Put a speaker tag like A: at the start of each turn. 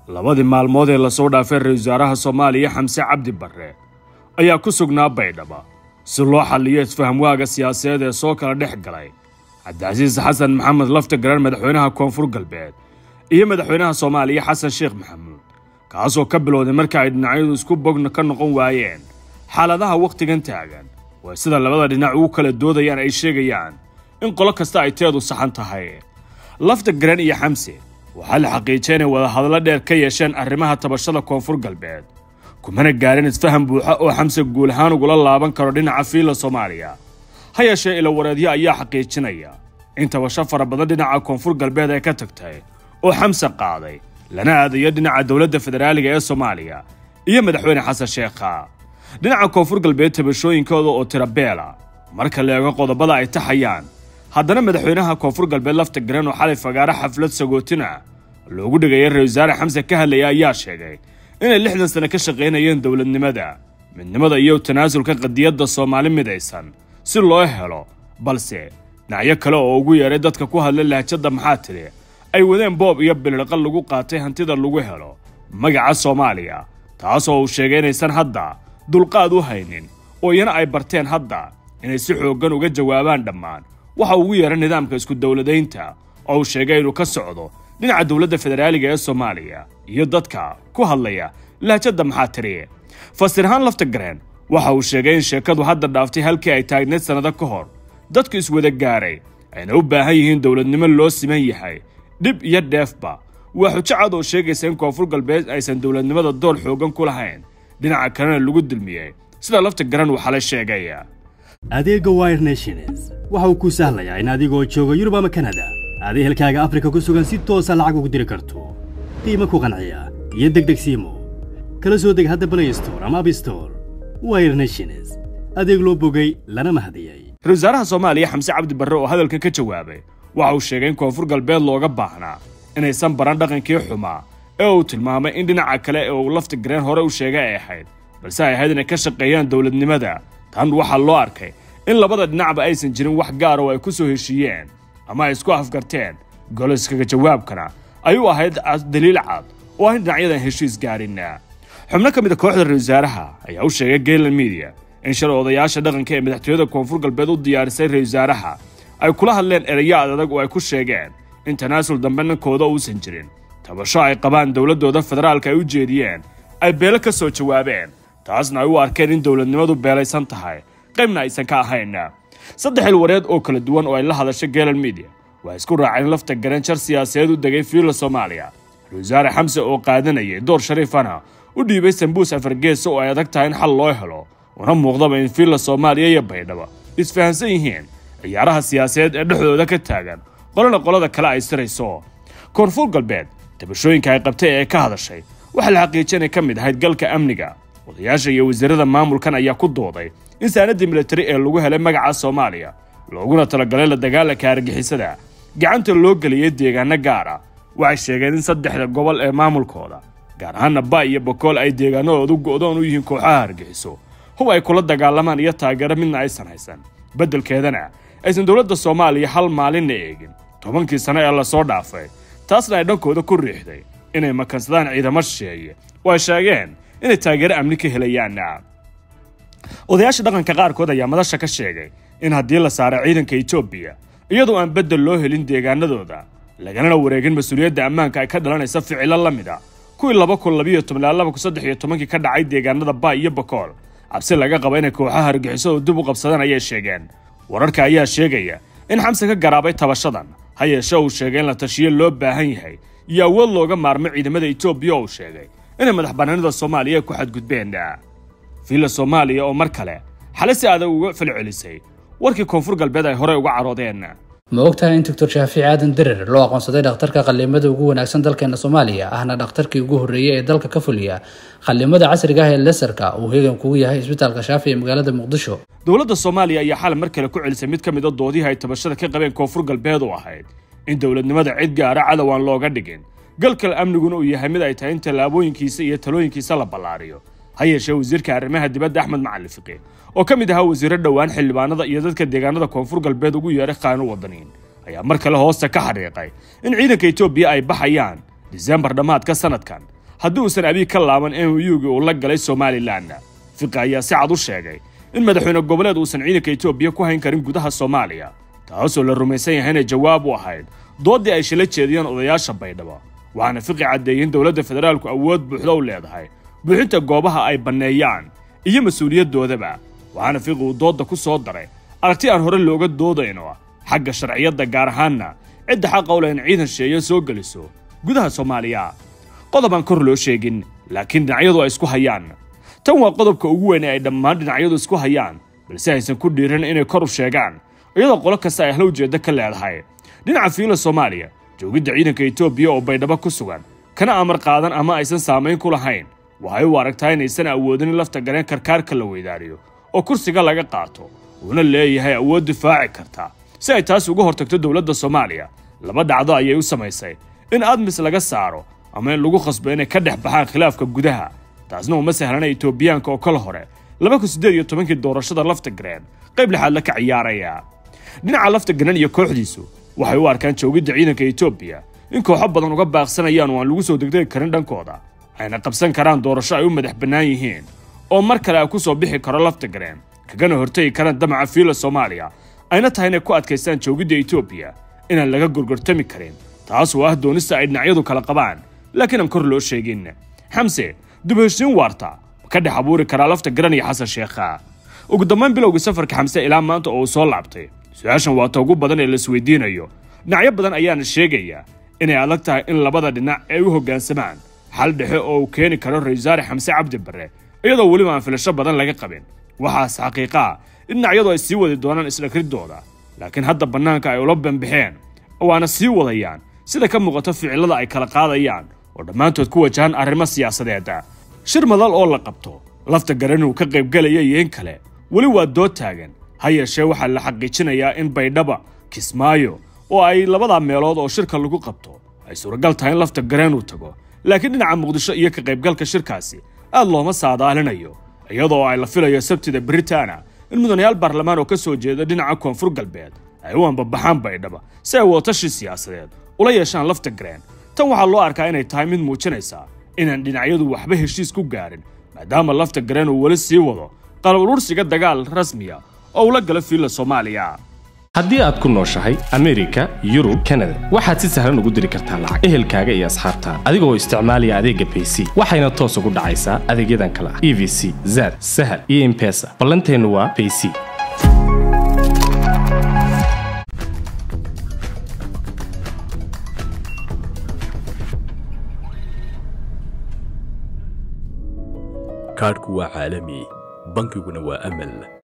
A: labadii maalmood ee lasoo dhaafay ra-iisul wasaaraha soomaaliya xamse cabdi barre ayaa ku sugnaa baydhaba si loo xalliyo isfahamwaaga siyaasadeed ee soo kala dhex galay cabdicasiis xasan maxamed lafta garan madaxweynaha koonfur galbeed iyo madaxweynaha soomaaliya xasan sheekh maxamuud kaasoo ka bilowday marka ay dhinacyadu isku bogna ka noqon waayeen xaaladaha wakhtigan taagan waa sida labada dhinac ugu kala doodayaan ay sheegayaan in qolo kasta ay teedu saxan tahay lafta garan iyo xamse waxaa la xaqiijiyay inay wadahadallo dheer ka yeesheen arrimaha tabashada koonfur galbeed kumana gaarin isfaham buuxa oo xamse guul ahaan ugula laaban karo dhinaca fiila soomaaliya ha yeeshee ilawareedyo ayaa xaqiijinaya in tabasho fara badan dhinaca koonfur galbeed ay ka tagtay oo xamse qaaday lana aadayo dhinaca dowladda federaaliga ee soomaaliya iyo madaxweyne xasan sheekha dhinaca koonfur galbeed tabashooyinkooda oo tirabeela marka la eego qodobada ay taxayaan haddana madaxweynaha koonfur galbeed lafta garan oo xalay fagaaro xaflad sagootina loogu dhigaya ra-isul wasaare xamse ka hadlaya ayaa sheegay inay lixdan sane ka shaqaynayeen dowladnimada midnimada iyo tanaasulka qadiyadda soomaali midaysan si loo helo balse dhinacyo kale oo ugu yeeray dadka ku hadla lahjadda maxaa tidhi ay wadeen boob iyo bilirqa lagu qaatay hantida lagu helo magaca soomaaliya taasoo uu sheegay inaysan hadda dulqaad u haynin oo iyana ay barteen hadda inay si xooggan uga jawaabaan dhammaan waxa ugu yeeray nidaamka isku dowladaynta oo uu sheegay inuu ka socdo dhinaca dowladda federaaliga ee soomaaliya iyo dadka ku hadlaya lahjadda maxaa tiri fasirahaan lafta gareen waxa uu sheegay in sheekadu hadda dhaaftay halkii ay taagneed sannado ka hor dadku iswada gaaray ayna u baahan yihiin dowladnimo loo siman yahay dhib iyo dheefba waa xujo cad oo sheegaysa in koonfur galbeed aysan dowladnimada door xooggan ku lahayn dhinaca kalena lagu dulmiyey sida lafta garan uu xalay sheegaya
B: adeegga wire nations waxa uu kuu sahlayaa in adigoo jooga yurub ama kanada aad ehelkaaga afrika ku sugan si toosa lacag ugu diri karto qiimo ku qanciya iyo degdeg siimo kala soo deg hadda play store ama abstore wire nations adeeg loo bogay lana mahadiyey
A: ra-isul wasaaraha soomaaliya xamse cabdi barre oo hadalkan ka jawaabay waxa uu sheegay in koonfur galbeed looga baahnaa inaysan baran dhaqankii xumaa ee uu tilmaamay in dhinaca kale ee uu lafta gareen hore u sheegay ay ahayd balse ay ahayd inay ka shaqeeyaan dowladnimada tan waxaa loo arkay in labada dhinacba aysan jirin wax gaar oo ay ku soo heshiiyeen ama ay isku afgarteen goliskaga jawaabkana ay u ahayd daliil cad oo ah in dhinacyadan heshiis gaarinna xubno ka mid a kooxda ra-isul wasaaraha ayaa u sheegay gaylan media in shalay odayaasha dhaqanka ee madaxtooyada koonfur galbeed u diyaarisay ra-isul wasaaraha ay kula hadleen erayo adag oo ay ku sheegeen in tanaasul dambe ninkooda uusan jirin tabasho ay qabaan dowladdooda federaalka ay u jeediyeen ay beelo ka soo jawaabeen taasna ay u arkeen in dowladnimadu beelaysan tahay qaybna aysan ka ahayn saddex ilwareed oo kala duwan oo ay la hadashay gaylan media waa isku raaceen lafta garan jar siyaasadeed u degay fiila soomaaliya ra-isul wasaare xamse oo qaadanayay door shariifana u dhiibay sambuus afargeesa oo ay adag tahay in xal loo helo una muuqdaba in fiila soomaaliya iyo baydhaba isfahansan yihiin ciyaaraha siyaasadeed ee dhexdooda ka taagan qolana qolada kale ay sirayso koonfur galbeed tabashooyinka ay qabtay ee ka hadashay waxaa la xaqiijiyay inay ka mid ahayd galka amniga odayaasha iyo wasiirada maamulkan ayaa ku dooday in saanadii militari ee lagu helay magaca soomaaliya looguna talagalay la dagaalanka argixisada gacanta loo geliyey deegaano gaara waxay sheegeen in saddexda gobol ee maamulkooda gaar ahaana ba iyo bokool ay deegaanadoodu go'doon u yihiin kooxaha argixiso hub ay kula dagaalamaan iyo taageero midna aysan haysan beddelkeedana aysan dowladda soomaaliya hal maalinna eegin tobankii sano ee lasoo dhaafay taasna ay dhankooda ku riixday inay makansadaan ciidamo shisheeye oo ay sheegeen inay taageero amni ka helayaan odayaasha dhaqanka qaarkood ayaa madasha ka sheegay in haddii la saaro ciidanka etoobiya iyadoo aan beddel loo helin deegaanadooda laganana wareegin mas-uuliyadda ammaanka ay ka dhalanaysa ficilo la mid a kuwii laba kun labiyo toban ilaa laba kun saddex iyo tobankii ka dhacay deegaanada ba iyo bakool cabsi laga qaba inay kooxaha argixisadu dib u qabsadaan ayay sheegeen wararka ayaa sheegaya in xamse ka garaabay tabashadan ha yeeshe uu sheegay in la tashiyo loo baahan yahay iyo awood looga maarmo ciidamada etoobiya oo uu sheegay inay madax bannaanida soomaaliya ku xadgudbeen fiila soomaaliya oo mar kale xale si adag uga falcelisay warkii koonfur galbeed ay horey uga caroodeen
C: ma ogtahay in doctor shaafici aadan derer loo aqoonsaday dhakhtarka qallimada ugu wanaagsan dalkeena soomaaliya ahna dhakhtarkii ugu horreeyey ee dalka ka fuliya qallimada casriga ah ee lesarka uu hegan kugu yahay isbitaalka shaafi ee magaalada muqdisho
A: dowladda soomaaliya ayaa xalay mar kale ku celisay mid ka mid a doodihii ay tabashada ka qabeen koonfur galbeed oo ahayd in dowladnimada cid gaara cadow aan looga dhigin galkal amniguna uu yahay mid ay tahay in tallaabooyinkiisa iyo talooyinkiisa la ballaariyo ha yeeshee wasiirka arrimaha dibadda axmed macalin fiqi oo ka mid ahaa wasiiro dhowaan xildhibaanada iyo dadka deegaanada koonfur galbeed ugu yeeray qaano wadaniin ayaa mar kale hoosta ka xadhiiqay in ciidanka etoobiya ay baxayaan diseembar dhammaadka sanadkan haddii uusan abiy ka laaban muyugii uu la galay somalilan fiqi ayaa si cad u sheegay in madaxweyne goboleed uusan ciidanka etoobiya ku hayn karin gudaha soomaaliya taasoo la rumaysan yahay inay jawaab u ahayd dooddii ay shila jeediyeen odayaasha baydhabo waxaana fiqi caddeeyey in dowladda federaalku awood buuxda u leedahay buuxinta goobaha ay banneeyaan iyo mas-uuliyadoodaba waxaana fiqi uu doodda ku soo daray aragti aan hore looga doodayno xagga sharciyadda gaar ahaanna cidda xaqa u leh in ciidan sheeya soo geliso gudaha soomaaliya qodob aan kor loo sheegin laakiin dhinacyadu ay isku hayaan tan waa qodobka ugu weyn ee ay dhammaan dhinacyadu isku hayaan balse aysan ku dhiiran inay kor u sheegaan iyadoo qolo kasta ay hla ujeeddo ka leedahay dhinaca fiila soomaaliya joogidda ciidanka etoobiya oo baydhabo ku sugan kana amar qaadan ama aysan saamayn ku lahayn waxay u aragtaa inaysan awoodin in lafta gareen karkaarka la weydaariyo oo kursiga laga qaato uuna leeyahay awood difaaci karta si ay taas uga hortagto dowladda soomaaliya laba dhacdo ayay u samaysay in admis laga saaro ama in lagu khasbo inay ka dhex baxaan khilaafka gudaha taasna uma sahlana etoobiyaanka oo kala hore laba kun siddeed iyo tobankii doorashada lafta gareen qayb lixaad la ka ciyaaraya dhinaca lafta garan iyo kooxdiisu waxay u arkaan joogidda ciidanka etoobiya in kooxo badan uga baaqsanayaan oo aan lagu soo degdegi karin dhankooda ayna qabsan karaan doorasho ay u madax bannaan yihiin oo mar kale ay ku soo bixi karo lafta gareen kagana hortegi karaan damaca fiila soomaaliya ayna tahay inay ku adkaystaan joogidda etoobiya inaan laga gorgortami karin taas oo ah doonista ay dhinacyadu kala qabaan laakiin aan kor loo sheegin xamse dib heshiin waarta ma ka dhex abuuri karaa lafta garan iyo xasan sheekha ugu dambayn bilowgii safarka xamse ilaa maanta oo uu soo laabtay su-aashan waa ta ugu badan ee laisweydiinayo dhinacyo badan ayaana sheegaya inay adag tahay in labada dhinac ay u hoggaansamaan xal dhexe oo uu keeni karo ra-isul wasaare xamse cabdi barre iyadoo weliba aan filasho badan laga qabin waxaas xaqiiqaa in dhinacyadu ay sii wadi doonaan isdhakridooda laakiin hadda bannaanka ay ula banbaxeen waana sii wadayaan sida ka muuqato ficillada ay kala qaadayaan oo dhammaantood ku wajahan arrimo siyaasadeeda shir madal oo la qabto lafta garan uu ka qaybgelaya iyo in kale weli waa dood taagan ha yeeshee waxaa la xaqiijinayaa in baydhaba kismaayo oo ay labadaa meelood oo shirka lagu qabto ay suuragal tahay in lafta gareen uu tago laakiin dhinaca muqdisho iyo ka qaybgalka shirkaasi aad looma saadaalinayo iyadoo ay la filayo sabtida britaana in mudanayaal baarlamaan oo ka soo jeeda dhinaca koonfur galbeed ay u ambabaxaan baydhaba si ay watashi siyaasadeed ula yeeshaan lafta gareen tan waxaa loo arkaa inay tahay mid muujinaysa inaan dhinacyadu waxba heshiis ku gaarin maadaama lafta gareen uu weli sii wado qalab urursiga dagaal rasmiya oo ula gala fiilla soomaaliya
D: haddii aad ku nooshahay amerika yurub kanada waxaad si sahlan ugu diri kartaa lacag ehelkaaga iyo asxaabtaa adigoo isticmaalaya adeegga bayc waxayna toos ugu dhacaysaa adeegyadan kale ah e v c zad sahal iyo impesa ballanteennu waa bayc
E: kaadhku waa caalami bankiguna waa amal